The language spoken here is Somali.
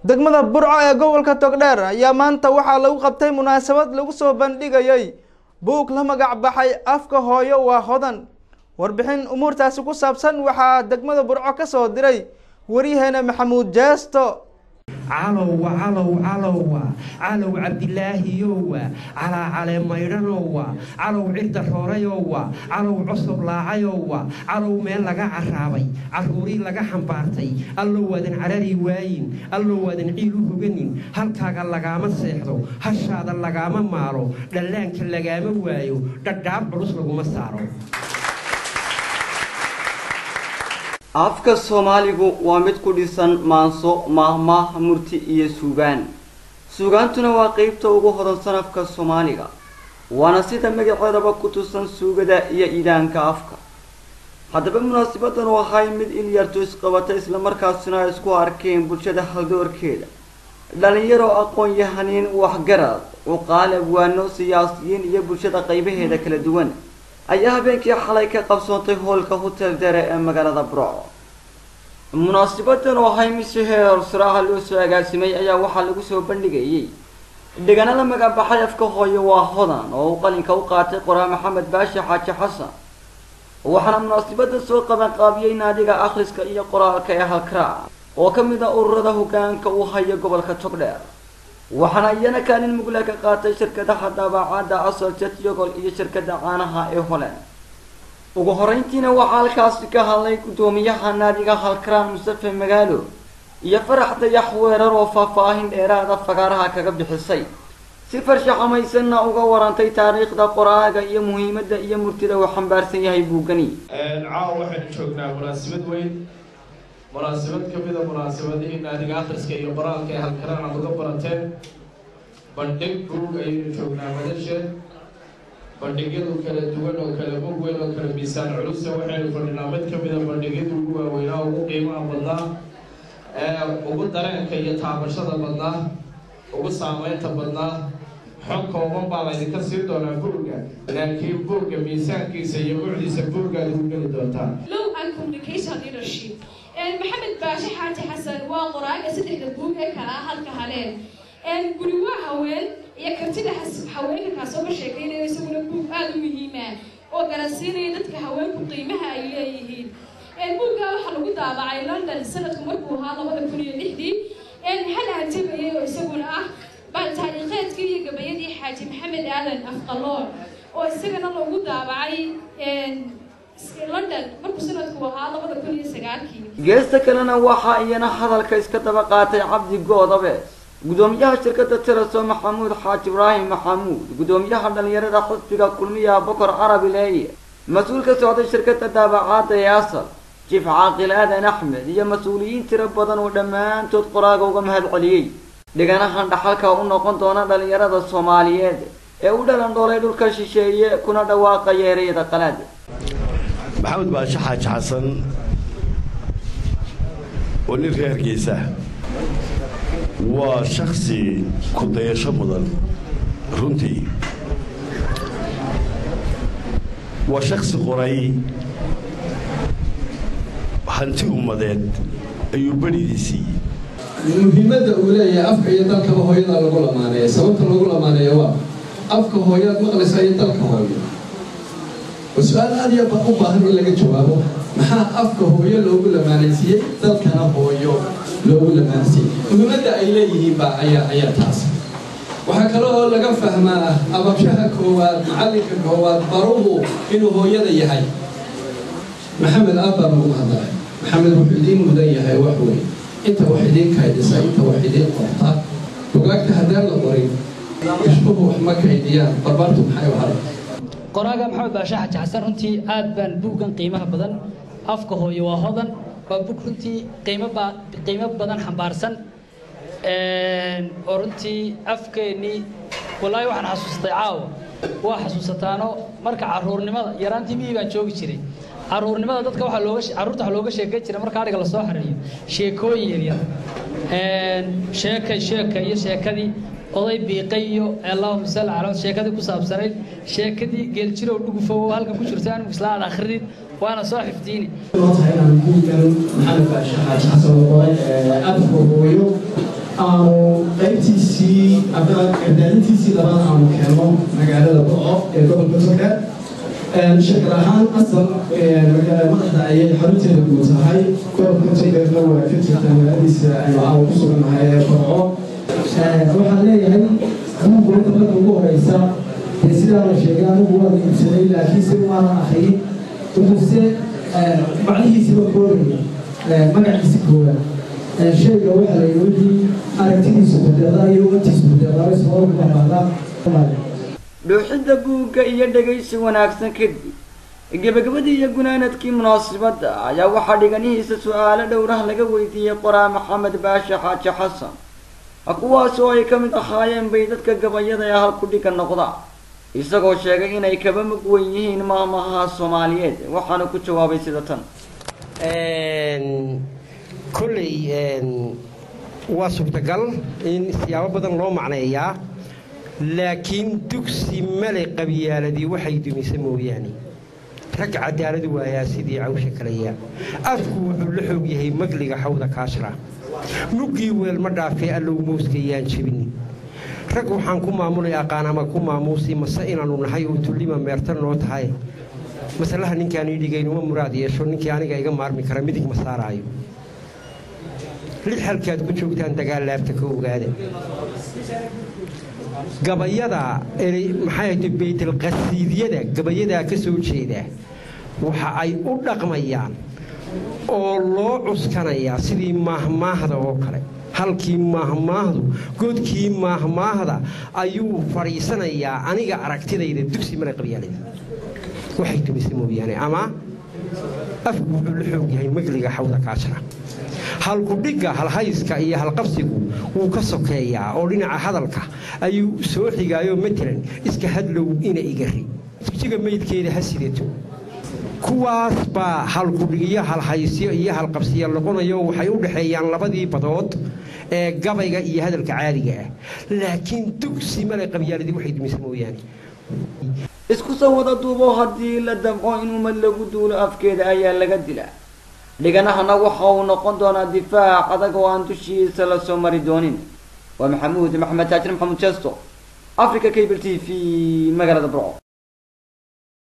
degmada burco ee gobolka togdheer ayaa maanta waxaa lagu qabtay munaasabad lagu soo bandhigayay buug la magac baxay afka hooyo waa hodan warbixin umuurtaasi ku saabsan waxaa degmada burco ka soo diray waryaheena maxamuud jeesto calowa calow calowa calow cabdilaahiyowa calaa cale maydhanowa calow cirda roorayowa calow cusub laacayowa calow meel laga caraabay caruurii laga xambaartay allow waadan carari waayin allow waadan ciil u hoganin halkaaga lagaama seexdo hashaada lagaama maalo dhallaanka lagaama waayo dhadhaab culus laguma saaro afka soomaaligu waa mid ku dhisan maanso maahmaah murti iyo suugaan suugaantuna waa qeybta ugu hodansan afka soomaaliga waana sida magaceedaba ku tusan suugada iyo idaanka afka haddaba munaasabadan oo ahay mid ilyartu isqabata islamarkaasina ay isku arkeen bulshada haldoorkeeda dhalinyaro aqoon-yahaniin waxgarad cuqaal abwaano siyaasiyiin iyo bulshada qaybaheeda kala duwan ayaa habeenkii xalay ka qabsoontay hoolka hotel dere ee magaalada burco munaasabadan oo ahay mid si heer saraha loo soo agaasimay ayaa waxaa lagu soo bandhigayay dhegana la magabaxay afka hooyo waa hodan oo uu qalinka u qaatay qoraa maxamed baashi xaaji xasan waxaana munaasabada soo qabanqaabiyey naadiga akhriska iyo qoraalka ee halkaraac oo ka mid ah ururada hogaanka uu hayo gobolka togdheer waxaana iyana kaalin mugle ka qaatay shirkadaha daabacadda asal jetyogol iyo shirkada caanaha ee holand ugu horeyntiina waxaa halkaasi ka hadlay guddoomiyaha naadiga halkaraan mustafe magaalo iyo farax dayax weerar oo faahfaahin dheeraada fagaaraha kaga bixisay si farshaxamaysanna uga warantay taariikhda qoraaga iyo muhiimadda iyo murtida uu xambaarsan yahay buugani caawa waxaynu joognaa munaasabad weyn munaasabad ka mida munaasabadihii naadiga akhriska iyo qoraalka ee halkaraan aad uga barateen bandhig buug ayaynu joognaa madasheed bandhigyadu kala duwan oo kala mug weyn oo kala miisaan culusa waxaynu fadhinaa mid ka mida bandhigyadu ugu waaweynaa ugu qiimaha badnaa ee ugu dareenka iyo taabashada badnaa ugu saameynta badnaa xog kooban baa laydinka siin doonaa buugga laakiin buugga miisaankiisa iyo mucdiisa buuggaad ugu geli doontaa low and communication leadership maxamed baashe xaaji xasan waa qoraaga saddexda buug ee kala ah halka haleen guri waa haween iyo kartida haweenka kaasoo ka sheekeynaya isaguna buug aada u muhiima oo garansiinaya dadka haweenku qiimaha ay leeyihiin buugga waxaa lagu daabacay london sanadku markuu ahaa labada kun iyo lixdii hal hanjabayay oo isaguna ah taariikheedkii iyo gabayadii xaaji maxamed aadan afqaloon oo isagana lagu daabacay london markuu sanadku ahaa labada kun iyo sagaalkii geesta kalena waxaa iyana hadalka iska daba qaatay cabdi goodabe gudoomiyaha shirkada teraso maxamuud xaaji ibraahim maxamuud gudoomiyaha dhalinyarada xisbiga kulmiya bokor carabi leeye mas-uul ka socday shirkada daabacaadda ee asal jiif caaqil aadan axmed iyo mas-uuliyiin tiro badan oo dhammaantood qoraaga uga mahad celiyey dhiganahan dhaxalka u noqon doona dhalinyarada soomaaliyeed ee u dhalan dhoolay dhulka shisheeye kuna dhawaaqaya ereyada qalaad maxamed baashe xaaji xasan oo nin reerkiisa waa shaksi ku dayasho mudan runtii waa shaksi qoray hanti ummadeed ayuu berhidii siiyey muhiimadda uu leeyahay afka iyo dalkaba hooyada lagu lamaaneeya sababta lagu lamaaneeya waa afka hooyaad maqlaysa iyo dalka hooyo oo su-aal aad iyo u baahan in laga jawaabo maxaa afka hooyo loogu lamaanaysiiyey dalkana hooyo loogu lamaansiiyey muhiimadda ay leeyihiin baa ayaa ayaa taas waxaa kale oo laga fahmaa ababshaha koowaad macallinka koowaad baruhu inuu hooyada yahay maxamed aad baa lagu hadlay maxamed wuxuu idiin mudan yahay wax weyn inta wax idiin kaydisa inta wax idiin qorta bugaagta haddaan la qorin ishbuhu wax ma kaydiyaan barbaartu maxay u haray qoraaga maxamed baashe xaaji xasan runtii aad baan buuggan qiimaha badan afka hooyo waa hodan waa bug runtii qiimo ba qiimo badan xambaarsan oo runtii afkeennii wallaahi waxaan xasuustay caawa waa xasuusataano marka caruurnimada yaraantii miyii baan joogi jiray caruurnimada dadka waxaa looga carruurta waxaa looga sheekeyn jiray marka adhiga lasoo xareeyo sheekooyin yaryar sheekay sheeka iyo sheekadii oday biiqay iyo allahuma salli calaa sheekadii ku saabsanayd sheekadii geeljirow dhugufow halkan ku jirta anigu isla aad akhridid waana soo xifdiini tahay inaan buuggan maxamed baashe xaaji xasan oo qoray afka hooyo aanu qaybtiisii ama gardaanintiisii labaad aanu keenno magaalada boco ee gobolka togdheer shirkad ahaan asal madaxda ayay xarunteeda guud tahay gobolka togdheerna waa ka jirta magaaladiisa aanu ku sugannahay ee boco waxaan leeyahay buugga marka ugu horeysa dee sidaa la sheegay anigu waa iibsaday laakiin si waana akhriyin wuxuuse macnihiisiba koogaya magaciisi koowaad shayga waxaa la yidhi wixii aragtidiisu bedeedaa iyo umantiisu bedeedaa isoo baxbaada dhuuxidda buugga iyo dhegaysi wanaagsan kadib gebagabadii iyo gunaanadkii munaasabadda ayaa waxaa dhiganihiisa su-aalo dhowrah laga weydiiyey qoraa maxamed baashe xaaji xasan kuwaas oo ay ka mid ahaayeen bay dadka gabayada ee halku dhiga noqda isagoo sheegay inay kaba mug weyn yihiin maamaha soomaaliyeed waxaana ku jawaabay sida tan kolley waa suurtagal in siyaabo badan loo macneeyaa laakiin dugsi male qabyaaladii waxay dumisa mooyaane rag cadaalad waayaa sidii cawsha kaleya afku wuxuu la xoog yahay magliga xawda kaashra muggii weel ma dhaafee allow mowskayaan jebini rag waxaan ku maamulay aqaan ama ku maamuusi mase inaannu nahay oo tullima meerta noo tahay masalaha ninkaan ii dhigaynuma muraad yeesho ninkii aniga iga maarmi kara midig ma saaraayo lix halkaad ku joogtaan dagaal laabta ka ogaada gabayada maxay baytalqasiidyada gabayadaa ka soo jeeda waxa ay u dhaqmayaan oo loo cuskanayaa sidii maahmaahda oo kale halkii maahmaahdu godkii maahmaahda ayuu fadhiisanayaa aniga aragtidayda dugsi male qabyaalada waxay dumisa mooyaane ama afku wuxuu la xoog yahay magliga xawda kaajira halkudhigga halhayska iyo halqabsigu wuu ka sokeeyaa oo dhinaca hadalka ayuu soo xigaayo matalan iska hadlow ina igari jijiga meydkeeda ha sidato kuwaas baa halkudhigiyo halhaysyo iyo halqabsiyo noqonayo waxay u dhexeeyaan labadii badood ee gabayga iyo hadalka caadiga ah laakiin dugsi male qabyaaladii waxay dumisa mooyaane isku soo wada duubo haddii la damco in ummad lagu duulo afkeeda ayaa laga dilaa dhiganahana waxa uu noqon doonaa difaac adag oo aan dushiisa la soo mari doonin waa maxamuud maxamed taajir maxamuud jesto africa cable t v magaalada burco